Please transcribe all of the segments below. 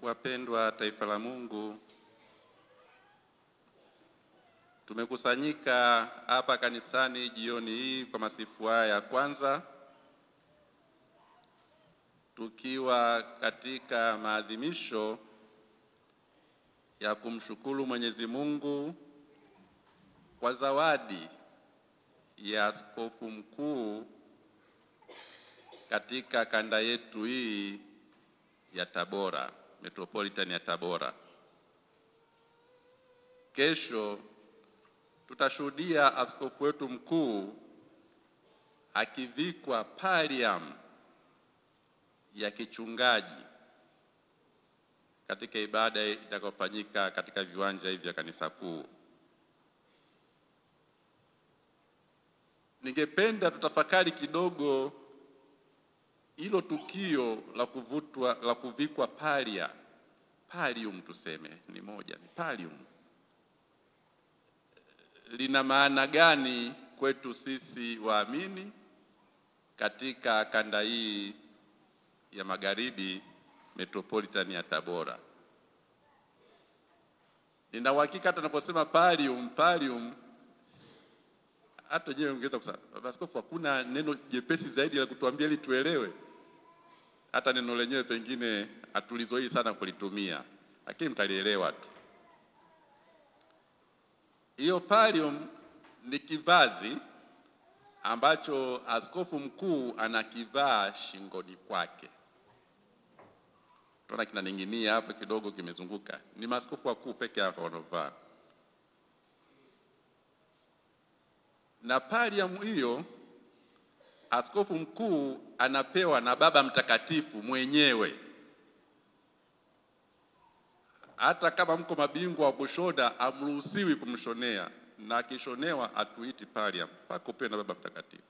Wapendwa taifa la Mungu, tumekusanyika hapa kanisani jioni hii kwa masifu haya ya kwanza, tukiwa katika maadhimisho ya kumshukuru Mwenyezi Mungu kwa zawadi ya askofu mkuu katika kanda yetu hii ya Tabora, Metropolitan ya Tabora. Kesho tutashuhudia askofu wetu mkuu akivikwa pallium ya kichungaji katika ibada itakayofanyika katika viwanja hivi vya kanisa kuu. Ningependa tutafakari kidogo hilo tukio la kuvutwa la kuvikwa palia pallium, tuseme ni moja, ni pallium, lina maana gani kwetu sisi waamini katika kanda hii ya magharibi metropolitan ya Tabora? Nina uhakika hata naposema pallium pallium hata wenyewe ongeza kusema askofu, hakuna neno jepesi zaidi la kutuambia ili tuelewe. Hata neno lenyewe pengine hatulizoei sana kulitumia, lakini mtalielewa tu. Hiyo pallium ni kivazi ambacho askofu mkuu anakivaa shingoni kwake. Tunaona kinaning'inia hapo kidogo, kimezunguka. Ni maaskofu wakuu peke yao wanaovaa na pallium hiyo askofu mkuu anapewa na Baba Mtakatifu mwenyewe. Hata kama mko mabingwa wa kushoda, amruhusiwi kumshonea, na akishonewa atuiti pallium, mpaka upewe na Baba Mtakatifu.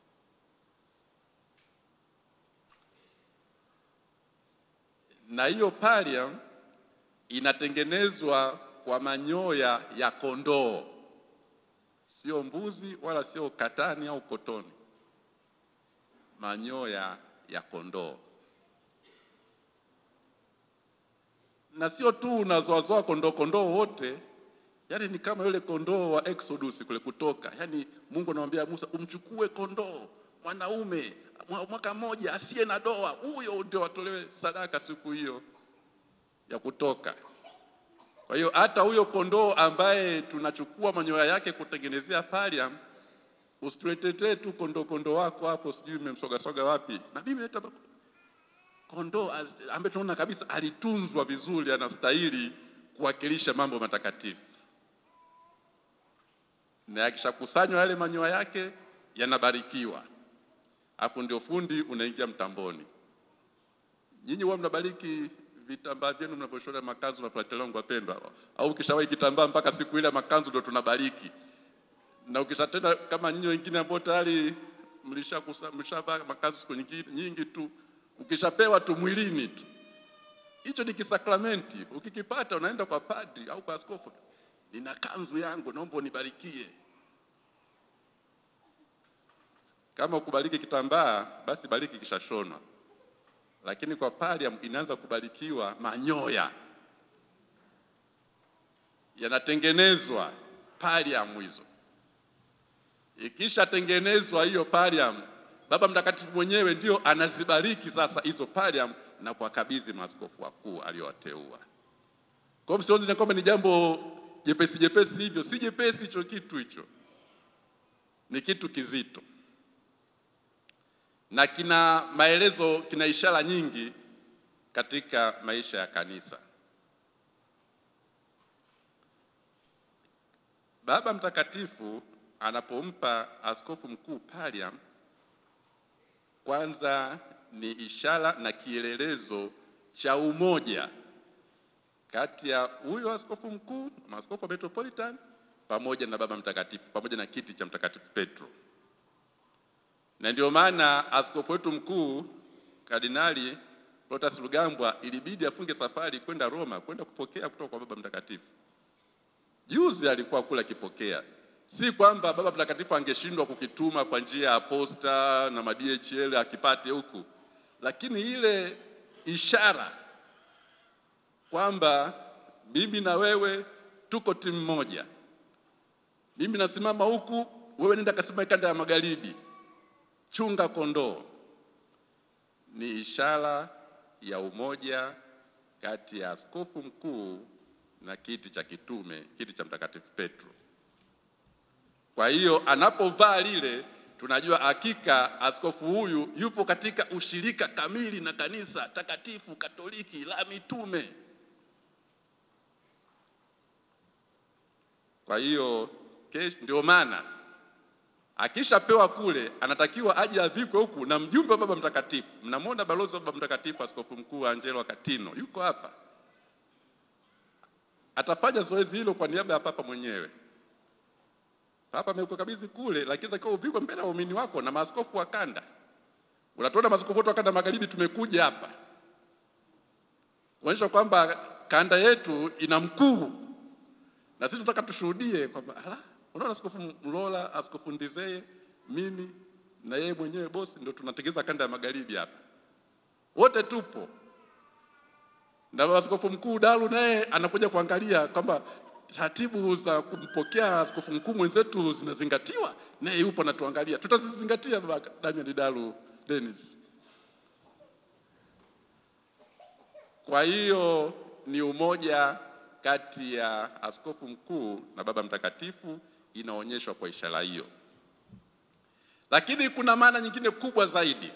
Na hiyo pallium inatengenezwa kwa manyoya ya kondoo sio mbuzi wala sio katani au kotoni, manyoya ya kondoo. Na sio tu unazoazoa kondoo kondoo wote, yani ni kama yule kondoo wa Exodus kule Kutoka. Yani Mungu anamwambia Musa, umchukue kondoo mwanaume mwaka mmoja asiye na doa, huyo ndio watolewe sadaka siku hiyo ya Kutoka. Kwa hiyo hata huyo kondoo ambaye tunachukua manyoya yake kutengenezea pallium, usituletee tu kondoo kondoo wako hapo, sijui umemsogasoga wapi. Na mimi leta kondoo ambaye tunaona kabisa alitunzwa vizuri, anastahili kuwakilisha mambo matakatifu, na yakishakusanywa yale manyoya yake yanabarikiwa, hapo ndio fundi unaingia mtamboni. Nyinyi huwa mnabariki vitambaa vyenu mnavyoshona makanzu mafuatela wangu wapendwa, au ukishawahi kitambaa mpaka siku ile makanzu ndio tunabariki. Na ukishatenda kama nyinyi wengine ambao tayari mlishavaa makanzu siku nyingi, nyingi tu, ukishapewa tu mwilini tu, hicho ni kisakramenti. Ukikipata unaenda kwa padri au kwa askofu, nina kanzu yangu, naomba unibarikie. Kama ukubariki kitambaa, basi bariki kishashonwa lakini kwa pallium inaanza kubarikiwa manyoya yanatengenezwa pallium hizo. Ikishatengenezwa hiyo pallium, Baba Mtakatifu mwenyewe ndio anazibariki sasa hizo pallium na kuwakabidhi maaskofu wakuu aliowateua. Kwa hiyo msione kwamba ni jambo jepesi jepesi hivyo, si jepesi hicho kitu, hicho ni kitu kizito na kina maelezo, kina ishara nyingi katika maisha ya kanisa. Baba Mtakatifu anapompa askofu mkuu pallium, kwanza ni ishara na kielelezo cha umoja kati ya huyo askofu mkuu, maaskofu wa Metropolitan pamoja na Baba Mtakatifu, pamoja na kiti cha Mtakatifu Petro na ndio maana askofu wetu mkuu Kardinali Protas Rugambwa ilibidi afunge safari kwenda Roma kwenda kupokea kutoka kwa Baba Mtakatifu. Juzi alikuwa kula akipokea, si kwamba Baba Mtakatifu angeshindwa kukituma kwa njia ya posta na ma-DHL akipate huku, lakini ile ishara kwamba mimi na wewe tuko timu moja. Mimi nasimama huku, wewe nenda kasimame kanda ya magharibi, chunga kondoo. Ni ishara ya umoja kati ya askofu mkuu na kiti cha kitume, kiti cha Mtakatifu Petro. Kwa hiyo anapovaa lile, tunajua hakika askofu huyu yupo katika ushirika kamili na kanisa takatifu Katoliki la mitume. Kwa hiyo ndio maana akishapewa kule, anatakiwa aje avikwe huku na mjumbe wa Baba Mtakatifu. Mnamwona balozi wa Baba Mtakatifu, askofu mkuu Angelo Katino yuko hapa, atafanya zoezi hilo kwa niaba ya Papa mwenyewe. Papa amekukabidhi kule, lakini takiwa uvikwe mbele ya waumini wako na maaskofu wa kanda. Unatuona maaskofu wote wa kanda magharibi tumekuja hapa kuonyesha kwamba kanda yetu ina mkuu, na sisi tunataka tushuhudie kwamba ala, unaona askofu Mlola, askofu Ndizeye, mimi na yeye mwenyewe bosi, ndio tunategeza kanda ya magharibi hapa, wote tupo na askofu mkuu Dalu naye anakuja kuangalia kwamba taratibu za kumpokea askofu mkuu mwenzetu zinazingatiwa, naye yupo anatuangalia. Tutazizingatia baba Damian Dalu Dennis. Kwa hiyo ni umoja kati ya askofu mkuu na Baba Mtakatifu inaonyeshwa kwa ishara hiyo, lakini kuna maana nyingine kubwa zaidi.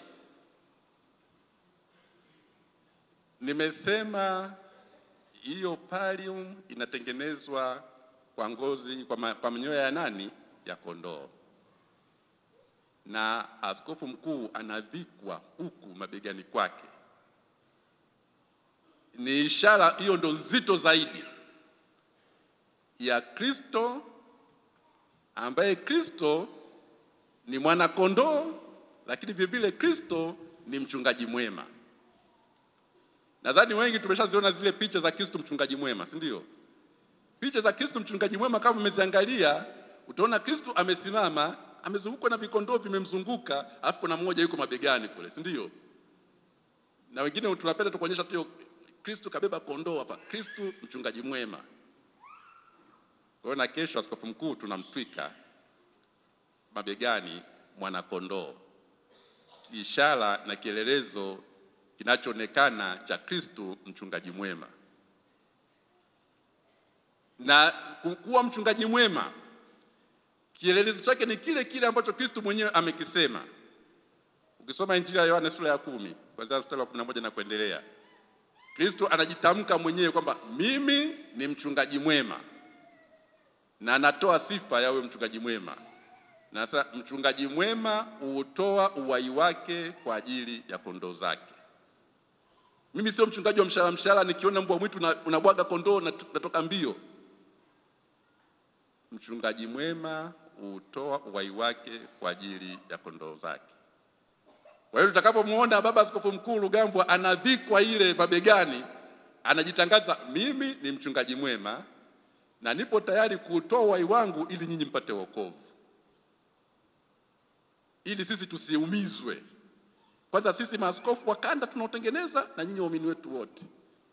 Nimesema hiyo pallium inatengenezwa kwa ngozi kwa, ma, kwa manyoya ya nani? Ya kondoo, na askofu mkuu anavikwa huku mabegani kwake. Ni ishara hiyo, ndo nzito zaidi ya Kristo, ambaye Kristo ni mwana kondoo, lakini vile vile Kristo ni mchungaji mwema. Nadhani wengi tumeshaziona zile picha za Kristo mchungaji mwema, si ndio? Picha za Kristo mchungaji mwema kama umeziangalia, utaona Kristo amesimama, amezungukwa na vikondoo vimemzunguka, alafu kuna mmoja yuko mabegani kule, si ndio? Na wengine tunapenda tukuonyesha tu Kristo kabeba kondoo hapa, Kristo mchungaji mwema. Kwa hiyo na kesho askofu mkuu tunamtwika mabegani mwana kondoo, ishara na kielelezo kinachoonekana cha Kristo mchungaji mwema. Na kuwa mchungaji mwema kielelezo chake ni kile kile ambacho Kristo mwenyewe amekisema. Ukisoma Injili ya Yohana sura ya kumi kuanzia mstari wa kumi na moja na kuendelea, Kristo anajitamka mwenyewe kwamba mimi ni mchungaji mwema, na anatoa sifa ya huyo mchungaji mwema. Na sasa mchungaji mwema hutoa uhai wake kwa ajili ya kondoo zake. Mimi sio mchungaji wa mshahara mshahara, nikiona mbwa mwitu unabwaga kondoo natoka mbio. Mchungaji mwema hutoa uhai wake kwa ajili ya kondoo zake. Kwa hiyo tutakapomwona Baba Askofu Mkuu Rugambwa anavikwa ile mabegani, anajitangaza mimi ni mchungaji mwema na nipo tayari kuutoa uhai wangu ili nyinyi mpate wokovu, ili sisi tusiumizwe. Kwanza sisi maaskofu wa kanda tunaotengeneza na nyinyi waumini wetu wote.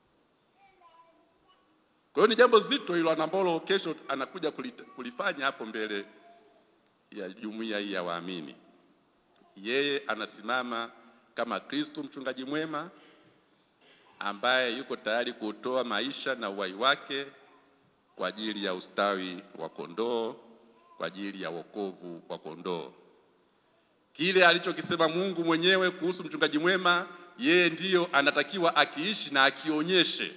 Kwa hiyo ni jambo zito hilo ambalo kesho anakuja kulifanya hapo mbele ya jumuiya hii ya waamini. Yeye anasimama kama Kristo mchungaji mwema ambaye yuko tayari kutoa maisha na uhai wake kwa ajili ya ustawi wa kondoo, kwa ajili ya wokovu wa kondoo. Kile alichokisema Mungu mwenyewe kuhusu mchungaji mwema, yeye ndiyo anatakiwa akiishi na akionyeshe.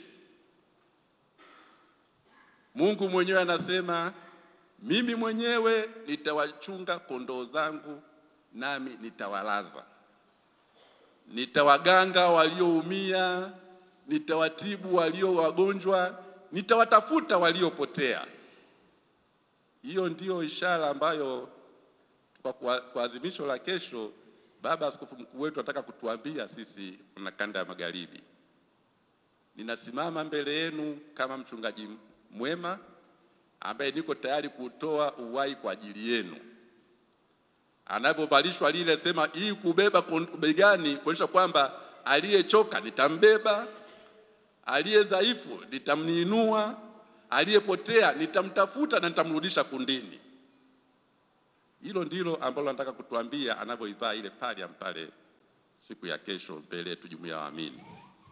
Mungu mwenyewe anasema, mimi mwenyewe nitawachunga kondoo zangu, nami nitawalaza, nitawaganga walioumia, nitawatibu walio wagonjwa, nitawatafuta waliopotea. Hiyo ndiyo ishara ambayo kwa kuadhimisho la kesho, Baba Askofu Mkuu wetu anataka kutuambia sisi na kanda ya magharibi, ninasimama mbele yenu kama mchungaji mwema ambaye niko tayari kutoa uhai kwa ajili yenu. Anavyovalishwa lile sema hii kubeba begani, kuonyesha kwamba aliyechoka nitambeba, aliye dhaifu nitamniinua, aliyepotea nitamtafuta na nitamrudisha kundini. Hilo ndilo ambalo nataka kutuambia anavyoivaa ile palium pale siku ya kesho mbele yetu jumuiya ya waamini.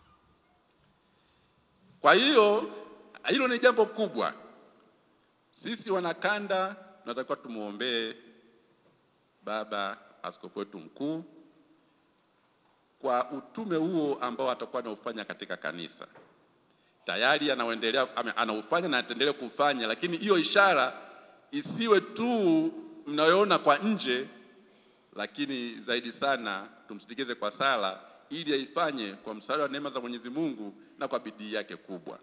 Kwa hiyo hilo ni jambo kubwa. Sisi wanakanda tunatakiwa tumwombee baba askofu wetu mkuu kwa utume huo ambao atakuwa anaufanya katika kanisa. Tayari anaendelea anaufanya na ataendelea kufanya, lakini hiyo ishara isiwe tu mnayoona kwa nje, lakini zaidi sana tumsindikize kwa sala, ili aifanye kwa msaada wa neema za Mwenyezi Mungu na kwa bidii yake kubwa.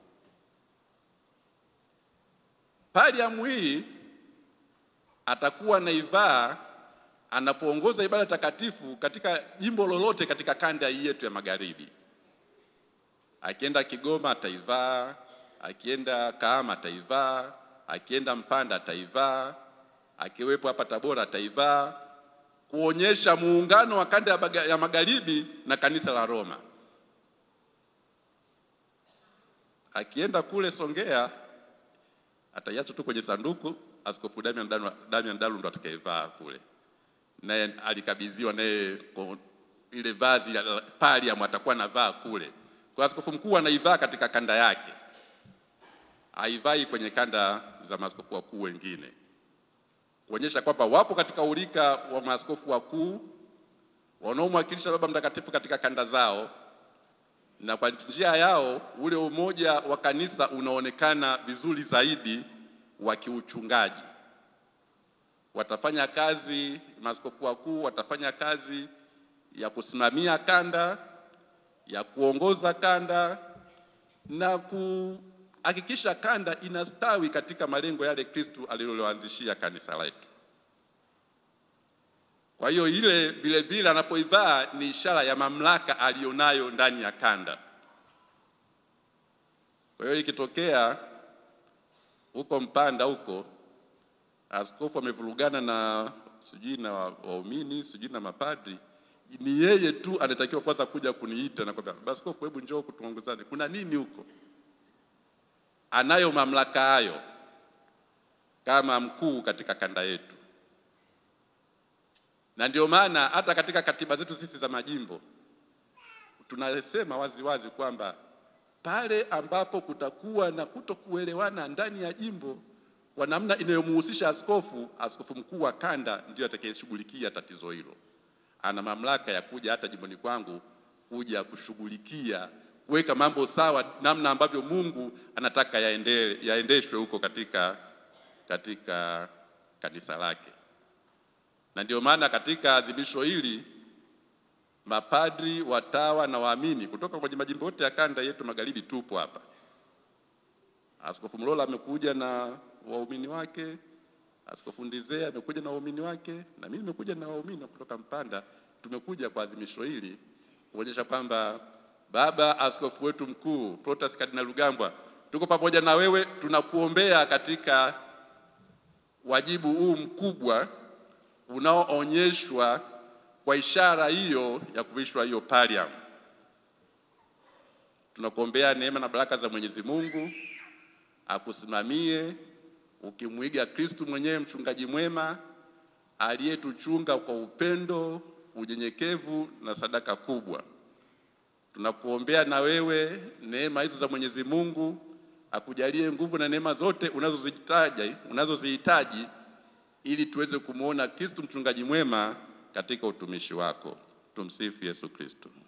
Paliamu hii atakuwa naivaa anapoongoza ibada takatifu katika jimbo lolote katika kanda hii yetu ya magharibi. Akienda Kigoma ataivaa, akienda Kahama ataivaa, akienda Mpanda ataivaa, akiwepo hapa Tabora ataivaa, kuonyesha muungano wa kanda ya magharibi na kanisa la Roma. Akienda kule Songea ataiacha tu kwenye sanduku, Askofu Damian Dalu, Damian Dalu ndo atakayevaa kule, naye alikabidhiwa naye ile vazi la palium atakuwa anavaa kule. Kwa askofu mkuu anaivaa katika kanda yake, haivai kwenye kanda za maaskofu wakuu wengine, kuonyesha kwamba wapo katika urika wa maaskofu wakuu wanaomwakilisha Baba Mtakatifu katika kanda zao, na kwa njia yao ule umoja wa kanisa unaonekana vizuri zaidi wa kiuchungaji. Watafanya kazi, maaskofu wakuu watafanya kazi ya kusimamia kanda, ya kuongoza kanda na kuhakikisha kanda inastawi katika malengo yale Kristu aliloanzishia kanisa letu. Kwa hiyo ile vile vile anapoivaa ni ishara ya mamlaka aliyonayo ndani ya kanda. Kwa hiyo ikitokea huko Mpanda huko askofu amevurugana na sijui na waumini sijui na mapadri, ni yeye tu anatakiwa kwanza kuja kuniita na kwambia, askofu, hebu njoo kutuongozane, kuna nini huko? Anayo mamlaka hayo kama mkuu katika kanda yetu na ndio maana hata katika katiba zetu sisi za majimbo tunasema wazi wazi kwamba pale ambapo kutakuwa na kutokuelewana ndani ya jimbo kwa namna inayomhusisha askofu, askofu mkuu wa kanda ndiyo atakayeshughulikia tatizo hilo. Ana mamlaka ya kuja hata jimboni kwangu kuja kushughulikia kuweka mambo sawa, namna ambavyo Mungu anataka yaende, yaendeshwe huko katika, katika kanisa lake na ndio maana katika adhimisho hili mapadri, watawa na waamini kutoka kwenye majimbo yote ya kanda yetu magharibi tupo hapa. Askofu Mlola amekuja na waumini wake, Askofu Ndizea amekuja na waumini wake, na mimi nimekuja na waumini kutoka Mpanda. Tumekuja kwa adhimisho hili kuonyesha kwamba baba askofu wetu mkuu Protas Kardinali Rugambwa, tuko pamoja na wewe, tunakuombea katika wajibu huu mkubwa unaoonyeshwa kwa ishara hiyo ya kuvishwa hiyo palium. Tunakuombea neema na baraka za Mwenyezi Mungu akusimamie ukimwiga Kristu mwenyewe mchungaji mwema aliyetuchunga kwa upendo, unyenyekevu na sadaka kubwa. Tunakuombea na wewe neema hizo za Mwenyezi Mungu akujalie nguvu na neema zote unazozihitaji unazozihitaji ili tuweze kumwona Kristo mchungaji mwema katika utumishi wako. Tumsifu Yesu Kristo.